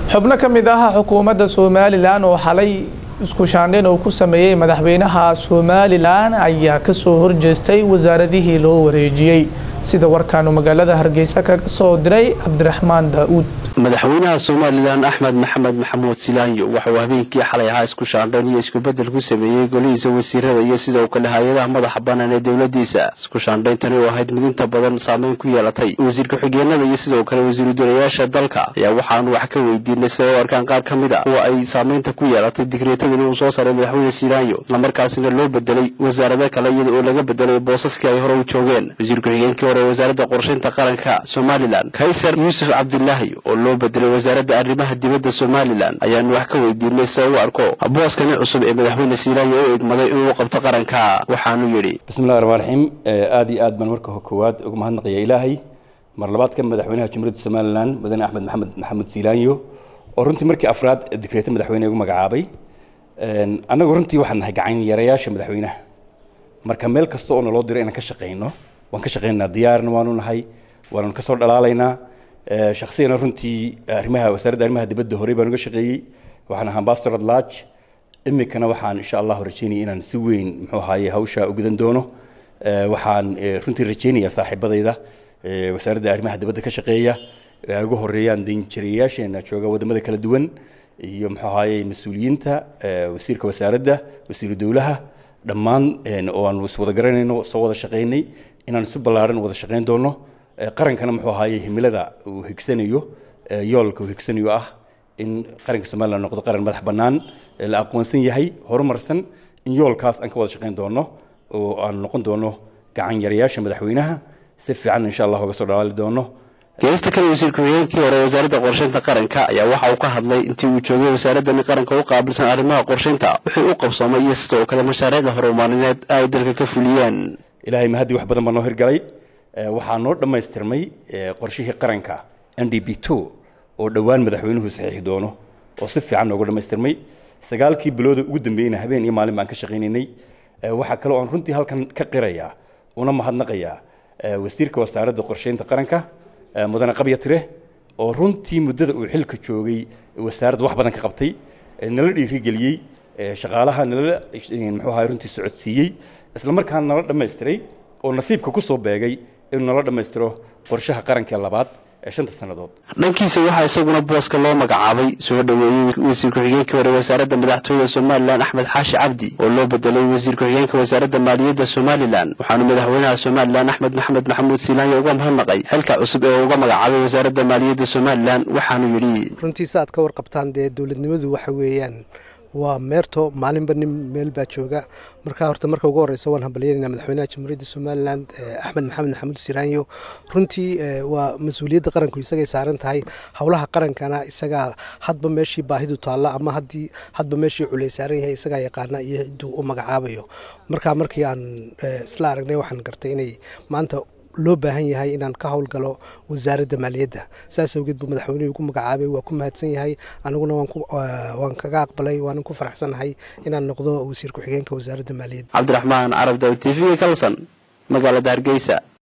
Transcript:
xubno ka mid ah xukuumadda somalilan oo xalay isku shaandhayn uu ku sameeyey madaxweynaha somalilan ayaa kasoo horjeestay wasaaradihii loo wareejiyey sida warkaanu magaalada hargeysa kaga soo diray cabdiraxmaan daa-uud madaxweynaha somalilan axmed maxamed maxamuud silaanyo waxauu habeenkii xalay ahaa isku shaandhayn iyo iskubedel ku sameeyey golihiisa wasiirada iyo sidoo kale hay-adaha madaxa bannaan ee dowladiisa isku shaandhayntani oo ahayd mid inta badan saameyn ku yeelatay wasiir ku-xigeenada iyo sidoo kale wasiiru dolayaasha dalka ayaa waxaanu wax ka weydiinay siday u arkaan qaar ka mid a kuwa ay saameynta ku yeelatay digreetadani uu soo saaray madaxweyne silaanyo islamarkaasina loo bedelay wasaarado kale iyada oo laga bedelay boosaskii ay hore u joogeen wasiir ku-xigeenkii hore wasaaradda qorshaynta qaranka somalilan kaysar yuusuf cabdilaahi oo loo bedelay wasaaradda arrimaha dibadda somalilan ayaanu wax ka weydiinay sida u arko booskani cusub ee madaxweyne silaanyo u egmaday inuu qabto qaranka waxaanu yidhi bismillahi raxmaan raxiim aada iyo aad baan marka koowaad uga mahadnaqaya ilaahay mar labaadka madaxweynaha jamhuuriyadda somalilan mudane axmed maxamed maxamuud silaanyo oo runtii markii afraad digreeta madaxweyne ugu magacaabay annagu runtii waxaan nahay gacan yarayaasha madaxweynaha marka meel kasta oo naloo diro inaan ka shaqayno waan ka shaqaynaynaa diyaarna waanu nahay waanu ka soo dhalaalaynaa shaksiyana runtii arrimaha wasaaradda arrimaha dibadda horey baan uga shaqeeyey waxaan ahaa ambassador at large imikana waxaan insha allahu rajeynaya inaan si weyn muxuu ahaaye hawsha ugudan doono waxaan runtii rajeynayaa saaxiibadayda wasaaradda arrimaha dibadda ka shaqeeya ugu horeeyaan danjirayaasheena jooga wadamada kala duwan iyo muxuu ahaaye mas-uuliyiinta wasiirka wasaaradda wasiiru dowlaha dhammaan oo aan is wada garanayno soo wada shaqaynay inaan si ballaaran wada shaqayn doono qarankana muxuu ahaaye himilada uu higsanayo yoolka uu higsanayo ah in qaranka somalilan noqdo qaran madax bannaan la aqoonsan yahay horumarsan in yoolkaas aan ka wada shaqayn doono oo aan noqon doono gacan yarayaasha madaxweynaha si fiican insha allah uga soo dhalaali doono geesta kale wasiir ku-xigeenkii hore wasaaradda qorshaynta qaranka ayaa waxa uu ka hadlay intii uu joogay wasaaradani qaranka u qaabilsan arrimaha qorshaynta wixii u qabsoomay iyo sidoo kale mashaariicda horumaarineed ay dalka ka fuliyeen ilaahay mahadii wax badan baa noo hirgalay waxaa noo dhammaystirmay qorshihii qaranka n d b two oo dhowaan madaxweynuhu saxiixi doono oo si fiican nooga dhammaystirmay sagaalkii bilooda ugu dambeeyeyna habeen iyo maalin baan ka shaqaynaynay waxaa kaloo aan runtii halkan ka qirayaa una mahadnaqayaa wasiirka wasaaradda qorshaynta qaranka mudane qabya tire oo runtii muddada uu xilka joogay wasaaradda wax badan ka qabtay nala dhiirigeliyey shaqaalaha nala muxuu ahay runtii socodsiiyey isla markaana nala dhammaystiray oo nasiibka ku soo beegay inuu nala dhammaystiro qorshaha qarankee labaad ee shanta sannadood dhankiisa waxaa isaguna booska loo magacaabay soo dhoweeyey wasiir ku-xigeenkii hore wasaaradda madaxtooyada somalilan axmed xaashi cabdi oo loo bedelay wasiir ku-xigeenka wasaaradda maaliyadda somalilan waxaanu madaxweynaha somalilan axmed maxamed maxamuud silaanyo uga mahadnaqay xilka cusub ee uga magacaabay wasaaradda maaliyadda somalilan waxaanu yidhi runtii sa aad ka warqabtaan dee dowladnimadu waxa weeyaan waa meerto maalinba nin meel baa jooga marka horta marka ugu horeysa waan hambalyeynayna madaxweynaha jamhuuriyadda somalilan axmed maxamed maxamuud siraanyo runtii waa mas-uuliyadda qaranku isagay saaran tahay howlaha qarankana isagaa hadba meeshii baahidu taalla ama haddii hadba meeshii culey saaran yahay isagaa yaqaana iyo ciduu u magacaabayo marka markii aan isla aragnay waxaan gartay inay maanta loo baahan yahay inaan ka howlgalo wasaaradda maaliyadda saas awgeed buu madaxweynuhu ugu magacaabay waa ku mahadsan yahay aniguna waan kaga aqbalay waanan ku faraxsanahay inaan noqdo wasiir ku-xigeenka wasaaradda maaliyadda cabdiraxmaan carab daw t v kalson magaalada hargeysa